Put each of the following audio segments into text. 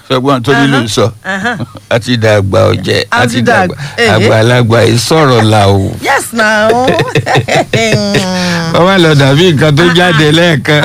ṣọgbọ́n tó nílò sọ Ẹ̀hán. àti dàgbà ọ̀jẹ̀ A àti ti dàgbà dàgbà, eh. àgbàlagbà ìsọ̀rọ̀ là o. yes na o. bàbá lọ dàbí nǹkan tó jáde lẹ́ẹ̀kan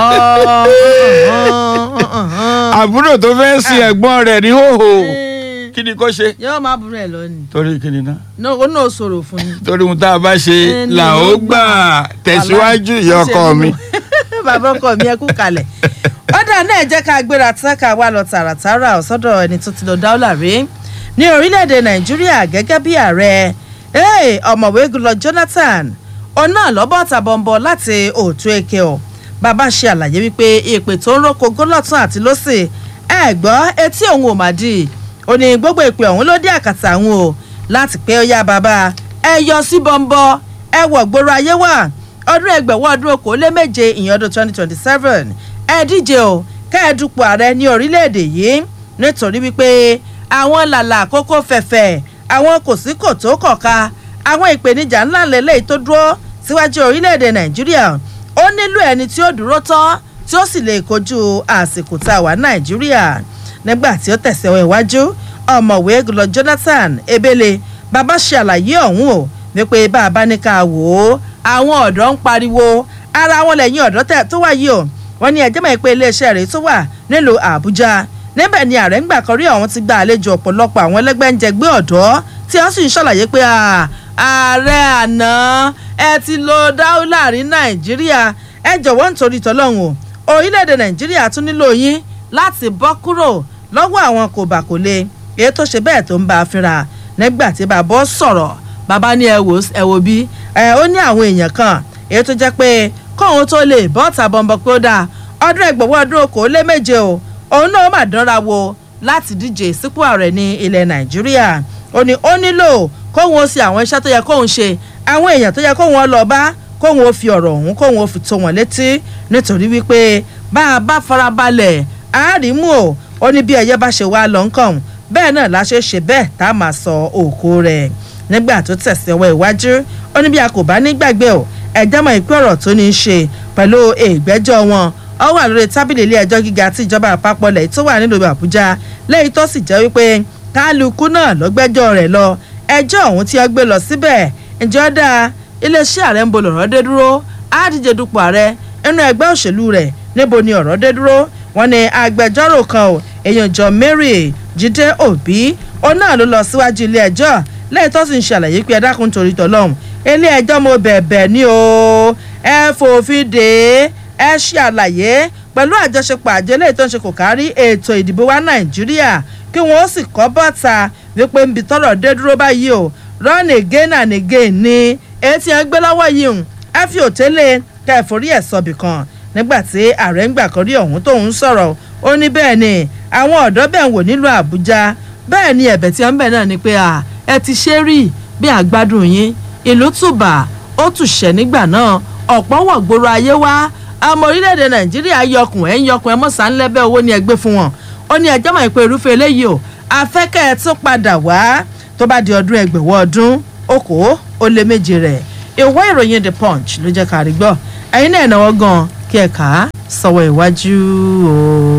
àbúrò tó fẹ́ sin ẹ̀gbọ́n rẹ̀ ní hòhò kí ni kò ṣe. yóò máa burú ẹ lónìí torí kí ni náà no ó náà sọ̀rọ̀ fún yín. torí ohun tá a bá ṣe Eh, ni là ó ó gbà gbà. tẹ̀síwájú ìyá ọkọ mi. bàbá ọkọ mi ẹ kú kalẹ̀ ọ̀dà náà jẹ́ ká gbéra tán ká wá lọ tààràtàrà ọ̀sọ́dọ̀ ẹni tó ti lọ dáwọ́là rí ní orílẹ̀-èdè nàìjíríà gẹ́gẹ́ bí ààrẹ Hey, ọ̀mọ̀wé gulọ Jonathan ọ̀nà lọ́bọ̀ tàbọ̀nbọ̀ láti òtún èké ọ̀ bàbá ṣe àlàyé wípé ìpè tó ń roko gólọ̀tún àti lọ́sì ẹ gbọ́ etí òun ò mà dì ó ní gbogbo ìpè ọ̀hún ló dé àkàtà àwọn o láti pé ó yá bàbá ẹ yọ sí bọ́ńbọ́ ẹ wọ̀ gbòòrò ayé wà ọdún ẹgbẹ̀wọ́ ọdún okòóléméje ìyẹn ọdún twenty twenty seven ẹ díje o kẹ́ẹ̀dúpọ̀ ààrẹ ní orílẹ̀-èdè yìí nítorí wípé àwọn làlà àkókò fẹ̀fẹ̀ àwọn kòsíkòtó kọ̀ka àwọn ìpèníjà ńlá lélẹ́yìí tó dúró síwájú orílẹ̀-èdè nàìjíríà ó nílò ẹni tí ó dúró tán tí ó sì lè kojú àsìkò tá a wà nàìjíríà nígbà tí ó tẹ̀síwọ́ iwájú ọ̀mọ̀wé gulọ Jonathan Ebele bàbá ṣe àlàyé ọ̀hún o wípé bá a bá ní ká wò ó àwọn ọ̀dọ́ ń pariwo ara wọn lẹ́yìn ọ̀dọ́ tẹ̀ tó wáyé o wọ́n ní ẹjẹ́ mọ̀ pé iléeṣẹ́ rẹ̀ tó wà nílùú Àbújá níbẹ̀ ni ààrẹ ń gbà kan rí ọ̀hún ti gba àlejò ọ̀pọ̀lọpọ̀ àwọn ẹlẹ́gbẹ́njẹgbẹ́ ọ̀dọ́ tí wọ́n sì ń ṣàlàyé pé ààrẹ àná ẹ ti lo dáúlà rí Nàìjíríà ẹ jọ̀wọ́ nítorí tọ́lọ́hún o orílẹ̀-èdè Nàìjíríà tún nílò yín láti bọ́ kúrò lọ́wọ́ àwọn kòbákòlé èyí tó ṣe bẹ́ẹ̀ tó ń bá a fínra nígbà tí bàbá sọ̀rọ̀ bàbá ní ẹ wò ẹ wò bí ẹ ó ní àwọn èèyàn kan èyí tó jẹ́ pé kóun tó lè bọ́ ọ̀tà bọ̀m̀bọ̀ pé ó dáa ọdún ẹgbẹ̀wọ́ ọdún okòólé méje o òun náà mà dánra wo láti díje sípò ààrẹ ní ilẹ̀ nàìjíríà ó ní ó nílò kóun ó ṣe àwọn iṣẹ́ tó yẹ kóun ṣe àwọn èèyàn tó yẹ kóun ó lọ bá kóun ó fi ọ̀rọ̀ ọ̀hún kóun ó fi tó wọn létí nítorí wípé bá a bá farabalẹ̀ àárímù o ó ní bí ẹyẹ bá ṣe wá lọ nǹkan bẹ́ẹ̀ náà la ṣe ṣe bẹ́ẹ̀ tá a máa sọ òkú rẹ̀ nígbà tó tẹ̀sí ọwọ́ iwájú ó ní bí a kò bá ní gbàgbé o ẹ̀jẹ̀ mọ̀ ìpín ọ̀rọ̀ tó ní í ṣe pẹ̀lú ìgbẹ́jọ́ wọn ó wà lórí tábìlì ilé ẹjọ́ gíga tí ìjọba àpapọ̀ lẹ̀ tó wà nílùú àbújá lẹ́yìn tó sì jẹ́ wípé kálukú náà ló gbẹ́jọ́ rẹ̀ lọ ẹjọ́ ọ̀hún tí wọ́n gbé lọ síbẹ̀ ǹjẹ́ ó dáa iléeṣẹ́ ààrẹ ń bo lọ̀rọ̀ dé dúró á díje dupò ààrẹ nínú ẹgbẹ́ òṣèlú rẹ̀ níbo ni ọ̀rọ̀ dé dúró wọ́n ní agbẹjọ́rò kan ò èèyàn jọ Mary Jídé Òbí ó náà ló lọ síwájú ilé ẹjọ́ lẹ́yìn tó sì ń ṣàlàyé pé ẹ dákun torí tọ́lọ́hún ilé ẹjọ́ mo bẹ̀bẹ̀ ní o ẹ fòfin dè é ẹ ṣe àlàyé pẹ̀lú àjọṣepọ̀ àjọ eléyìí tó ń ṣe kò kárí ètò ìdìbò wa Nàìjíríà kí wọ́n sì kọ́ bọ́ta wípé nbí tọ́rọ̀ dé dúró báyìí o run again and again ni etí ẹ gbé lọ́wọ́ yìí ń ẹ fi òtélé ká ẹ forí ẹ̀ sọ̀bì kan nígbà tí ààrẹ ń gbà kan rí ọ̀hún tóun sọ̀rọ̀ ó ní bẹ́ẹ̀ ni àwọn ọ̀dọ́ bẹ̀ ń wò nílùú Àbújá bẹ́ẹ̀ ni ẹ̀bẹ̀ tí wọ́n ń bẹ̀ náà ni pé ẹ ti ṣe rí bí àgbádùn yín ìlú tùbà ó tùṣẹ́ nígbà náà ọ̀pọ̀ wọ̀ gbòòrò ayé wá ọmọ orílẹ̀-èdè nàìjíríà yọkùn ẹ̀ ń yọkùn ẹ̀ mọ̀sá ńlẹ́bẹ̀ owó ni ẹ gbé fún wọn ó ní ẹjọ́ mọ̀ pé irúfẹ́ eléyìí o afẹ́kẹ́ ẹ tún padà wá tó bá di ọdún ẹgbẹ̀wọ́ ọdún okòó ó lé méje rẹ̀ ìwé ìròyìn the punch ló jẹ́ ká rí gbọ́ ẹ̀yin náà náwó gan kí ẹ kà á sọ̀wọ́ iwájú o.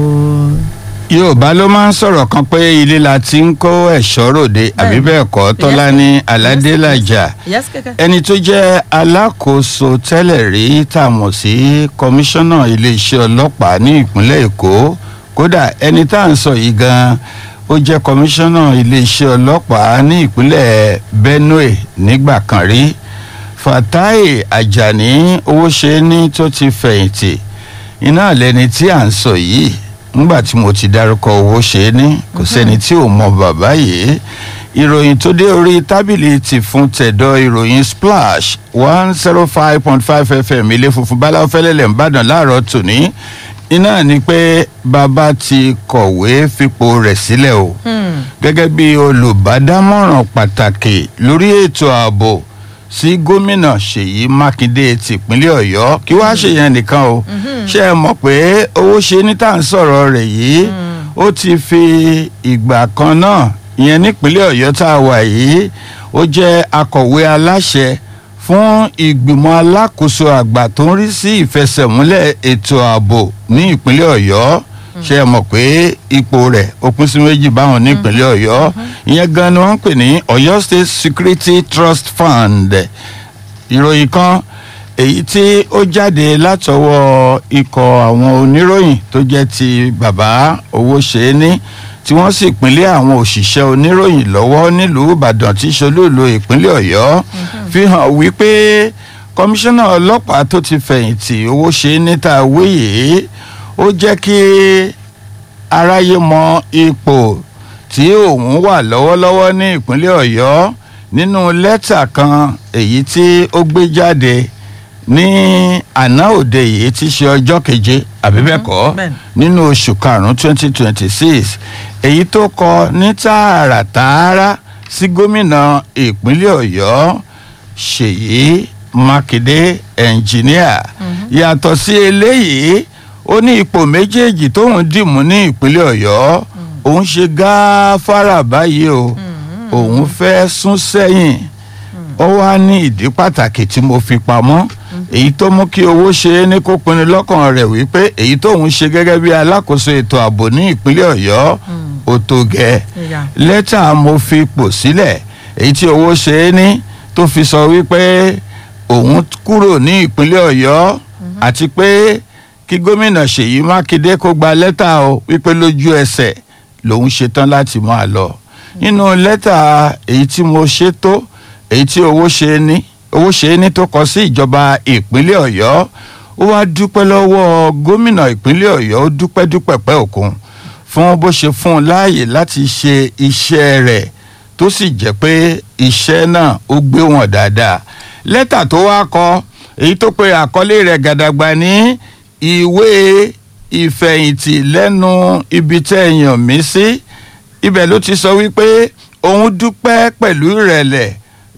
yorùbá ló máa ń sọ̀rọ̀ kan pé ilé la ti ń kó ẹ̀ṣọ́ ròde àbí bẹ́ẹ̀ kọ́ tọ́lá ní aládélàjà yes kẹ́kẹ́. ẹni tó jẹ́ alákòóso tẹ́lẹ̀ rí tá a mọ̀ sí kọmíṣánná iléeṣẹ́ ọlọ́pàá ní ìpínlẹ̀ èkó kódà ẹni tá à ń sọ yìí gan-an ó jẹ́ kọmíṣánná iléeṣẹ́ ọlọ́pàá ní ìpínlẹ̀ benue nígbà kan rí fatai ajani owóṣeéní tó ti fẹ̀yìntì iná lẹni tí à ń sọ yìí nígbà tí mo ti dárúkọ owóṣeéní kò sẹ́ni tí ò mọ bàbá yìí ìròyìn tó dé orí tábìlì ti fún tẹ̀dọ̀ ìròyìn splash one zero five point five fm ilé funfun báláwo fẹ́lẹ́lẹ̀ ń bàdàn láàárọ̀ tòní iná ni pé bàbá ti kọ̀wé fipò rẹ̀ sílẹ̀ o gẹ́gẹ́ bí olùbádámọ̀ràn pàtàkì lórí ètò ààbò sí gómìnà ṣèyí mákindé tìpínlẹ̀ ọ̀yọ́ kí wàá ṣèyẹn nìkan o ṣé ẹ mọ̀ pé owó ṣe ní tá à ń sọ̀rọ̀ rẹ̀ yìí ó ti fi ìgbà kan náà ìyẹn nípínlẹ̀ ọ̀yọ́ tá a wà yìí ó jẹ́ akọ̀wé aláṣẹ fún ìgbìmọ̀ alákòóso àgbà tó ń rí sí ìfẹsẹ̀múlẹ̀ ètò ààbò ní ìpínlẹ̀ ọ̀yọ́ ṣé ẹ mọ̀ pé ipò rẹ̀ ó pín sí méjì báwọn nípínlẹ̀ ọ̀yọ́ ìyẹn gan ni wọ́n ń pè ní ọ̀yọ́ state security trust fund ìròyìn kan èyí tí ó jáde látọwọ́ ikọ̀ àwọn oníròyìn tó jẹ́ ti bàbá owó ṣe é ní tí wọ́n sì pínlẹ̀ àwọn òṣìṣẹ́ oníròyìn lọ́wọ́ nílùú ìbàdàn tí ṣolúùlú ìpínlẹ̀ ọ̀yọ́ fi hàn wípé kọmíṣánná ọlọ́pàá tó ti fẹ̀yìntì owó ṣe é níta wéyè ó jẹ́ kí aráyé mọ ipò tí òun wà lọ́wọ́lọ́wọ́ ní ìpínlẹ̀ ọ̀yọ́ nínú lẹ́tà kan èyí tí ó gbé jáde ní àná òde yìí tí í ṣe ọjọ́ keje àbí bẹ́ẹ̀ kọ́ bẹ́ẹ̀ni. nínú oṣù karùn-ún twenty twenty six èyí tó kọ ní tààràtààrà sí gómìnà ìpínlẹ̀ ọ̀yọ́ ṣèyí mákindé ẹnjìníà yàtọ̀ sí eléyìí ó ní ipò méjèèjì tóun dìmú ní ìpínlẹ̀ ọ̀yọ́ òun ṣe gáfárà báyìí o òun fẹ́ sún sẹ́yìn ó wá ní ìdí pàtàkì tí mo fi pamọ́ èyí tó mú kí owó ṣe é ní kó pinnu lọ́kàn rẹ̀ wípé èyí tóun ṣe gẹ́gẹ́ bí alákòóso ètò ààbò ní ìpínlẹ̀ ọ̀yọ́ ó tó gẹ́ Ìyá. lẹ́tà mo fi pò sílẹ̀ èyí tí owó ṣe é ní tó fi sọ wípé òun kúrò ní ìpínlẹ̀ ọ̀yọ́ àti pé kí gómìnà ṣèyí mákindé kó gba lẹ́tà o wípé lójú ẹsẹ̀ lòun ṣetán láti máa lọ nínú lẹ́tà èyí tí mo ṣe tó èyí tí owó ṣe é ní owó ṣe é ní tó kọ sí ìjọba ìpínlẹ̀ ọ̀yọ́ ó wá dúpẹ́ lọ́wọ́ gómìnà ìpínlẹ̀ ọ̀yọ́ ó dúpẹ́ dúpẹ́ pẹ́ òkun fún bó ṣe fún un láàyè láti ṣe iṣẹ́ rẹ̀ tó sì jẹ́ pé iṣẹ́ náà ó gbé wọn dáadáa lẹ́tà tó wá kọ èyí tó pe àkọlé rẹ̀ gàdàgbà ní ìwé ìfẹ̀yìntì lẹ́nu ibi tẹ́ ẹ yàn mí sí ibẹ̀ ló ti sọ wípé òun dúpẹ́ pẹ̀lú ìrẹ̀lẹ̀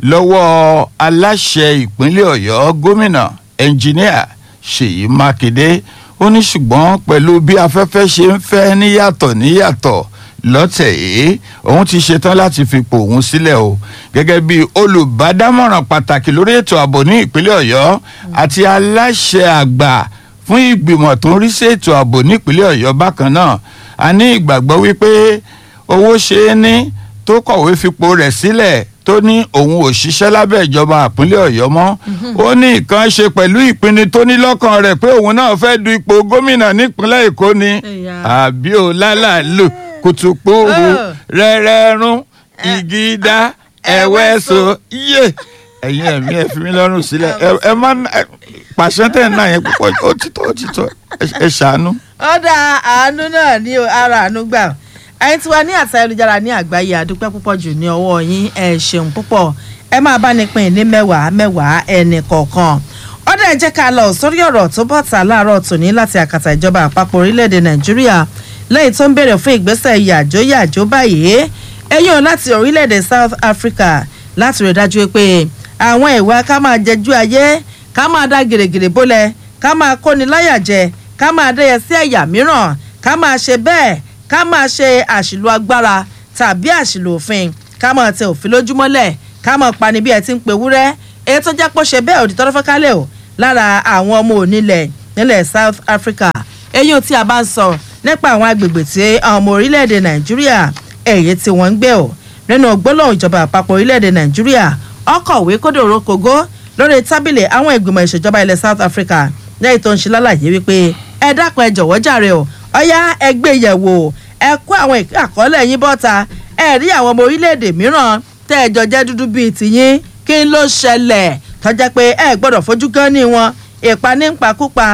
lọ́wọ́ aláṣẹ ìpínlẹ̀ ọ̀yọ́ gómìnà ẹnjìníà ṣèyí mákindé ó ní ṣùgbọ́n pẹ̀lú bí afẹ́fẹ́ ṣe ń fẹ́ níyàtọ̀ níyàtọ̀ lọ́tẹ̀ yìí òun ti ṣetán láti fipò òun sílẹ̀ o gẹ́gẹ́ bí olùbádámọ̀ràn pàtàkì lórí ètò ààbò ní ìpínlẹ̀ ọ̀yọ́ àti aláṣẹ àgbà fún ìgbìmọ̀ tó ń rí sí ètò ààbò nípínlẹ̀ ọ̀yọ́ bákan náà a ní ìgbàgbọ́ wípé owó ṣe é ní tó kọ̀wé fipò rẹ̀ sílẹ̀ tó ní òun ò ṣiṣẹ́ lábẹ́ ìjọba ìpínlẹ̀ ọ̀yọ́ mọ́ ó ní nǹkan ṣe pẹ̀lú ìpinnu tó ní lọ́kàn rẹ̀ pé òun náà fẹ́ du ipò gómìnà nípínlẹ̀ èkó ni Ẹ̀yà. àbí ò lálàlù kùtùkùrù Oh. rẹ́rẹ́rún ìgídá ẹ̀wẹ́sọ yé ẹ̀yin ẹ̀mí ẹ̀ fi mí lọ́rùn sílẹ̀ ẹ ẹ má ẹ- pàṣẹ tẹ̀ náà yẹn púpọ̀ ó ti tó ó ti tó ẹ- ẹ ṣàánú. ọ̀dà àánú náà ní o, ara àánú gbà ẹ̀yin tí wà ní àtà ayélujára ní àgbáyé àdúpẹ́ púpọ̀ jù ní ọwọ́ yín ẹ ṣeun púpọ̀ ẹ máa bá ní pín ní mẹ́wàá mẹ́wàá ẹnì kọ̀ọ̀kan ọ̀dà ẹ jẹ́ ká lọ sórí ọ̀rọ̀ tó bọ̀ tà láàárọ̀ tòní láti àkàtà ìjọba àpapọ̀ orílẹ̀-èdè nàìjíríà lẹ́yìn tó ń béèrè fún ìgbésẹ̀ yàjó yàjó báyìí ẹ̀yìn láti orílẹ̀-èdè south africa láti rí dájú pé àwọn ìwà ká máa jẹjú ayé ká máa dá gèrègèrè bólẹ̀ ká máa kóni láyà jẹ ká máa dẹ́yẹ sí ẹ̀yà mìíràn ká máa ṣe bẹ́ẹ̀ ká máa ṣe àṣìlò agbára tàbí àṣìlò òfin ká máa tẹ òfin lójúmọ́lẹ̀ ká máa pani bí ẹ ti ń pe wúrẹ́ èyí tó jẹ́ pé ó ṣe bẹ́ẹ̀ òdì tọ́lọ́fẹ́ kálẹ̀ o lára àwọn ọmọ onílẹ̀ nílẹ̀ south africa eyín tí a bá ń sọ nípa àwọn agbègbè tí àwọn ọmọ orílẹ̀-èdè nàìjíríà èyí tí wọ́n ń gbé o nínú gbólóhùn ìjọba àpapọ̀ orílẹ̀-èdè nàìjíríà ọkọ̀wé kódòrò kògó lórí tábìlì àwọn ìgbìmọ̀ ìṣèjọba ilẹ̀ south africa lẹ́yìn tó ń ṣe lálàyé wípé ẹ dákun ẹ jọ̀wọ́ jàre o ọ̀yá ẹ gbé yẹ̀wò ẹ kó àwọn ìpín àkọọ́lẹ̀ yín bọ́ta ẹ rí àwọn ọmọ orílẹ̀-èdè mìíràn tẹ́ ẹ jọ jẹ́ dúdú bíi tìyín kí ló ṣẹlẹ̀ tọ́jà pé ẹ gbọ́dọ̀ fojú gan ní wọn ìpanípakúpa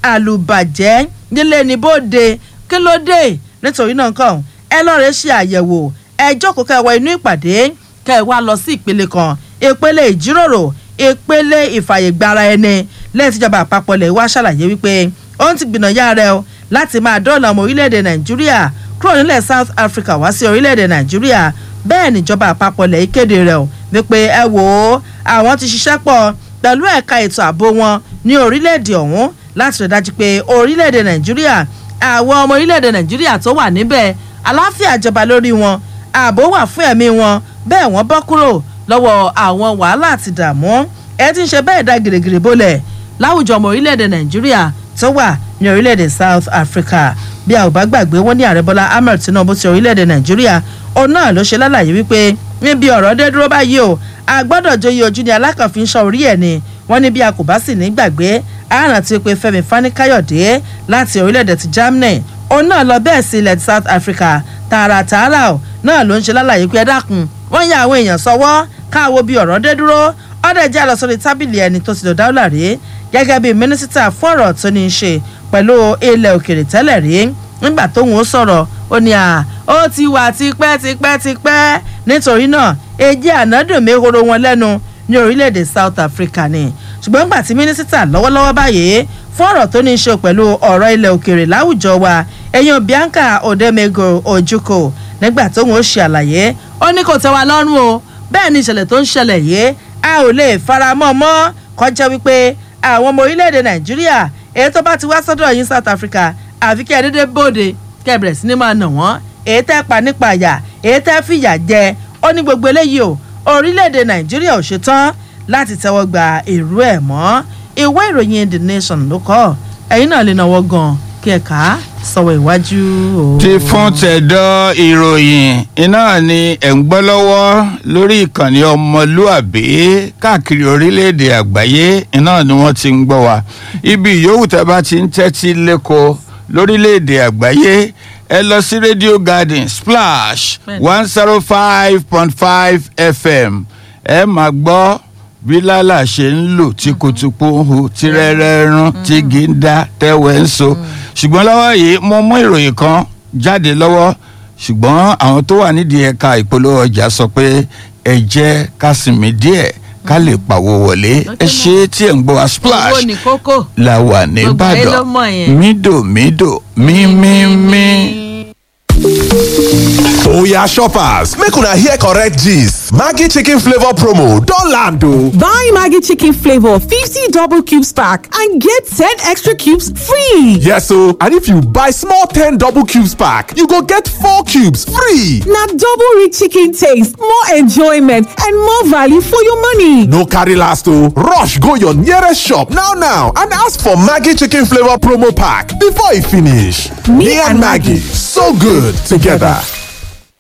àlùbàjẹ́ nílé ní bóde kí ló dé nítorí náà kàn ẹ lọ́ọ̀rẹ́ ṣe àyẹ̀wò ẹ jókòó kẹwàá inú ìpàdé kẹ́ ẹ wá lọ sí ìpele kan ìpele ìjíròrò ìpele ìfàyègbara ẹni lẹ́yìn tíjọba àpapọ̀ lẹ̀ wá ṣàlàyé wípé ó ń ti gbìnàyà rẹ o láti máa dọ́ọ̀là ọmọ orílẹ̀-èdè nàìjíríà kúrò nílẹ̀ south africa wá sí orílẹ̀-èdè nàìjíríà bẹ́ẹ̀ níjọba àpapọ̀ lẹ̀ kéde rẹ̀ o wípé ẹ wò ó àwọn ti ṣiṣẹ́ pọ̀ pẹ̀lú ẹ̀ka ètò ààbò wọn ní orílẹ̀-èdè ọ̀hún láti rí dájú pé orílẹ̀-èdè nàìjíríà àwọn ọmọ orílẹ̀-èdè nàìjíríà tó wà níbẹ̀ àláfíà jọba lórí wọn ààbò wà fún ẹ̀mí wọn bẹ́ẹ̀ wọ́n bọ́ kúrò lọ́wọ́ àwọn wàhálà àti dààmú ẹ ti ń ṣe bẹ́ẹ̀ dá gìrìgìrì bólẹ̀ láwùjọ ọmọ orílẹ̀-èdè nàìjíríà tó wà ní orílẹ̀-èdè south africa bí a ò bá gbàgbé wọn ní ààrẹ bọ́lá ahmed tinubu ti orílẹ̀-èdè nàìjíríà òun náà ló ṣe lálàyé wípé níbi ọ̀rọ̀ dé dúró báyìí o a gbọ́dọ̀ joyè ojú ni alákànfin sọ orí ẹ̀ ni wọ́n ní bí a kò bá sì ní gbàgbé àrùn ti pé fẹ́mi fani-káyọ̀dé láti orílẹ̀-èdè ti germany òun náà lọ bẹ́ẹ̀ sí ilẹ̀ south africa tààràtààrà ò náà ló ń ṣe lálàyé pé ẹ dákun wọ́n ya àwọn èèyàn sọ́wọ́ káwo bí ọ̀rọ̀ dé dúró ọ̀dẹ̀ jẹ́ àlọ́ sórí tábìlì ẹni tó ti lò dáwọ́là rí gẹ́gẹ́ bí mínísítà fún ọ̀rọ̀ tó ní í ṣe pẹ̀lú ilẹ̀ òkèrè tẹ́lẹ̀ rí nígbà tóun ó sọ̀rọ̀ ó ní à ó ti wà tipẹ́ tipẹ́ tipẹ́ nítorí náà èjì ànádùn mehoro wọn lẹ́nu ní orílẹ̀-èdè south africa ni ṣùgbọ́n nígbà tí mínísítà lọ́wọ́lọ́wọ́ báyìí fún ọ̀rọ̀ tó ní í ṣe pẹ̀lú ọ̀rọ̀ ilẹ̀ òkèrè láwùjọ wa ẹ̀yìn bianca odemego ojukwu nígbà tóun ó ṣe àlàyé ó ní kò tẹ́ wa lọ́rùn o bẹ́ẹ̀ ni ìṣẹ̀lẹ̀ tó ń ṣẹlẹ̀ yìí a ò lè fara mọ́ mọ́ kọjá wípé àwọn ọmọ orílẹ̀-èdè nàìjíríà èyí tó bá ti wá sọ́dọ̀ yín south africa àfi kí ẹ dédé bóde kí ẹ bẹ̀rẹ̀ sí ni máa nà wọ́n èyí tẹ́ pa nípa àyà èyí tẹ́ fìyà jẹ ó ní gbogbo eléyìí o orílẹ̀-èdè nàìjíríà ò ṣetán láti tẹ́wọ́ gba èrú ẹ̀ mọ́ ìwé ìròyìn the nation ló kọ́ ẹ̀yin náà lè náwó gan kí ẹ kà á sọ̀wọ́ ìwájú o. ti fún tẹ̀dọ̀ ìròyìn iná ni ẹ̀ ń gbọ́ lọ́wọ́ lórí ìkànnì ọmọlúàbí káàkiri orílẹ̀-èdè àgbáyé iná ni wọ́n ti ń gbọ́ wa ibi yòówù tẹ́ bá ti ń tẹ́tí lẹ́kọ̀ọ́ lórílẹ̀-èdè àgbáyé ẹ lọ sí radio garden splash one zero five point five fm ẹ máa gbọ́ bí lálà ṣe ń lò tí kùtùkù ń hu tí rẹ́rẹ́ rún tí gíńdá tẹ́wẹ́ ń so ṣùgbọ́n lọ́wọ́ yìí mo mú ìròyìn kan jáde lọ́wọ́ ṣùgbọ́n àwọn tó wà nídìí ẹ̀ka ìpolówó ọjà sọ pé ẹ jẹ́ ká sinmi díẹ̀ ká lè pàwọ́ wọlé ẹ ṣe tí ẹ̀ ń gbọ́ wa splash owó ní kókó la wà Gbogbo ayé ló nìbàdàn mọ̀ yẹn. mídòmídò mímímí. Oya shoppers, make una hear correct gist. Maggi chicken flavor promo don land o. Buy Maggie Chicken Flavor 50 double cubes pack and get 10 extra cubes free. Yes o, and if you buy small 10 double cubes pack, you go get 4 cubes free. Now double rich chicken taste, more enjoyment, and more value for your money. No carry last o, rush go your nearest shop now now and ask for Maggi chicken flavor promo pack before e finish. Me and Maggie, so good together.